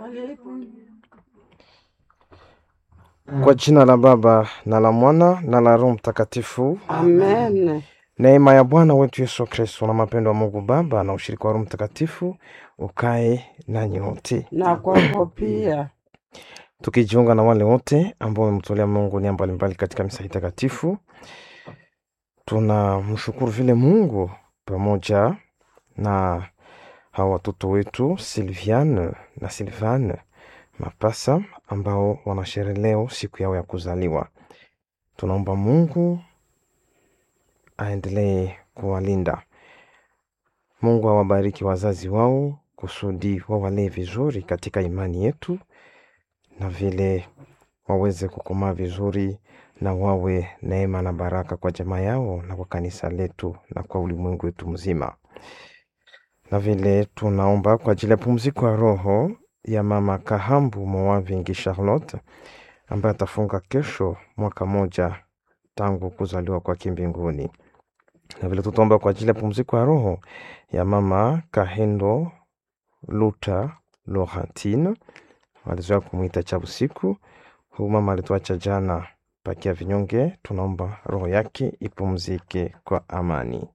Kwa jina la Baba na la Mwana na la Roho Mtakatifu. Amen. Neema ya Bwana wetu Yesu Kristo na mapendo ya Mungu Baba na ushirika wa Roho Mtakatifu ukae nanyi wote, Na kwako pia. tukijiunga na wale wote ambao wamemtolea Mungu nia mbalimbali katika misa hii takatifu. Tunamshukuru vile Mungu pamoja na hawa watoto wetu Silviane na Silvane Mapasa ambao wanasherehe leo siku yao ya kuzaliwa. Tunaomba Mungu aendelee kuwalinda. Mungu awabariki wazazi wao kusudi wawalee vizuri katika imani yetu na vile waweze kukomaa vizuri na wawe neema na baraka kwa jamaa yao na kwa kanisa letu na kwa ulimwengu wetu mzima. Na vile tunaomba kwa ajili ya pumziko ya roho ya mama Kahambu Mowavingi Charlotte ambaye atafunga kesho mwaka moja tangu kuzaliwa kwake mbinguni. Na vile tutaomba kwa ajili ya pumziko ya roho ya mama Kahendo Luta Laurentine, walizoea kumwita cha usiku. Huyu mama alituacha jana pakia vinyonge, tunaomba roho yake ipumzike kwa amani.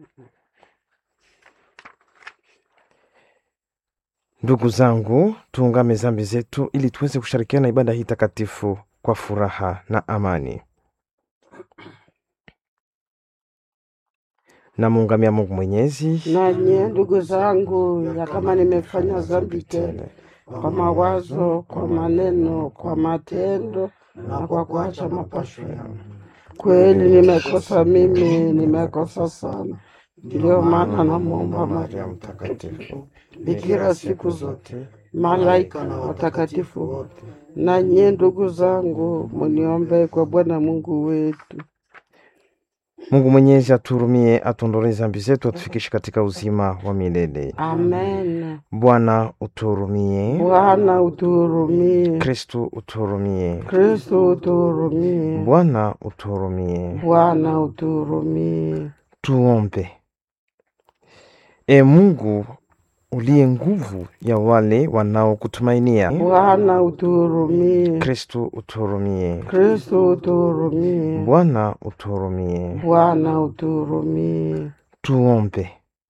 Ndugu zangu, tuungame zambi zetu ili tuweze kushirikiana ibada hii takatifu kwa furaha na amani. Namuungamia Mungu Mwenyezi Nanye ndugu zangu, ya kama nimefanya dhambi tele kwa mawazo, kwa maneno, kwa matendo na kwa kuacha mapasho yangu, kweli nimekosa mimi, nimekosa sana. Ndiyo maana namwomba Maria Mtakatifu, bikira siku zote, malaika na watakatifu wote, na nyie ndugu zangu, muniombee kwa Bwana Mungu wetu. Mungu Mwenyezi aturumie, atuondolee zambi zetu, atufikishe katika uzima wa milele. Amen. Bwana uturumie. Bwana utuhurumie. Kristu uturumie. Kristo utuhurumie. Bwana uturumie. Bwana utuhurumie. Tuombe. E Mungu uliye nguvu ya wale wanaokutumainia, Bwana utuhurumie. Kristu uturumie. Kristo utuhurumie. Bwana uturumie. Bwana utuhurumie. Tuombe.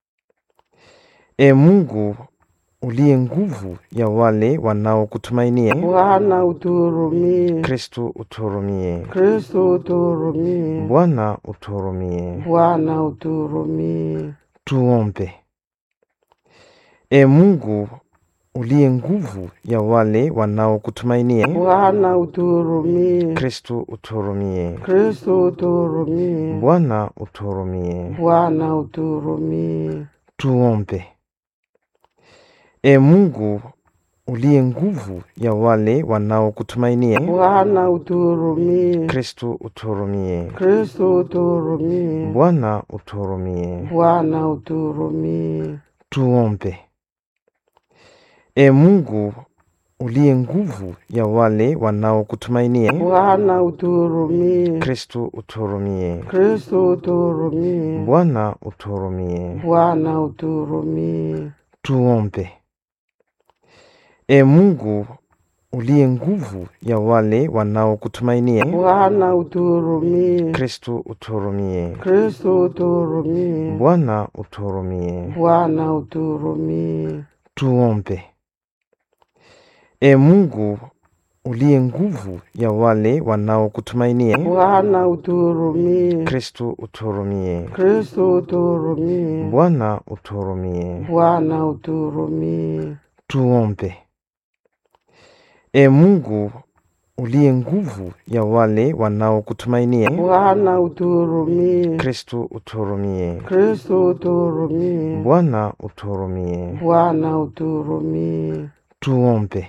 E Mungu uliye nguvu ya wale wanaokutumainia, Bwana utuhurumie. Kristu uturumie. Kristo utuhurumie. Bwana uturumie. Bwana utuhurumie. Tuombe. E Mungu uliye nguvu ya wale wanaokutumainia, Bwana utuhurumie. Kristu uturumie. Kristo utuhurumie. Bwana uturumie. Bwana utuhurumie. Tuombe. E Mungu uliye nguvu ya wale wanaokutumainia, Bwana utuhurumie. Kristu uturumie. Kristo utuhurumie. Bwana uturumie. Bwana utuhurumie. Tuombe. E Mungu uliye nguvu ya wale wanaokutumainia, Bwana utuhurumie. Kristu uturumie. Kristo utuhurumie. Bwana uturumie. Bwana utuhurumie. Tuombe. E Mungu uliye nguvu ya wale wanaokutumainia, Bwana utuhurumie. Kristu uturumie. Kristo utuhurumie. Bwana uturumie. Bwana utuhurumie. Tuombe. E Mungu uliye nguvu ya wale wanaokutumainia, Bwana utuhurumie. Kristu uturumie. Kristo utuhurumie. Bwana uturumie. Bwana utuhurumie. Tuombe. E Mungu uliye nguvu ya wale wanaokutumainia, Bwana utuhurumie. Kristu uturumie. Kristo utuhurumie. Bwana uturumie. Bwana utuhurumie. Tuombe.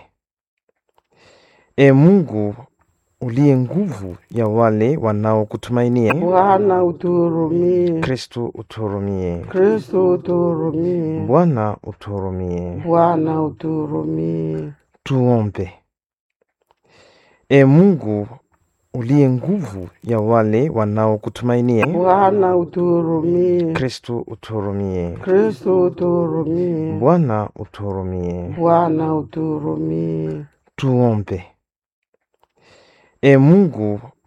E Mungu uliye nguvu ya wale wanaokutumainia, Bwana utuhurumie. Kristu uturumie. Kristo utuhurumie. Bwana uturumie. Bwana utuhurumie. Tuombe. E Mungu uliye nguvu ya wale wanaokutumainia. Bwana utuhurumie. Kristu utuhurumie. Kristo utuhurumie. Bwana utuhurumie. Bwana utuhurumie. Tuombe. E Mungu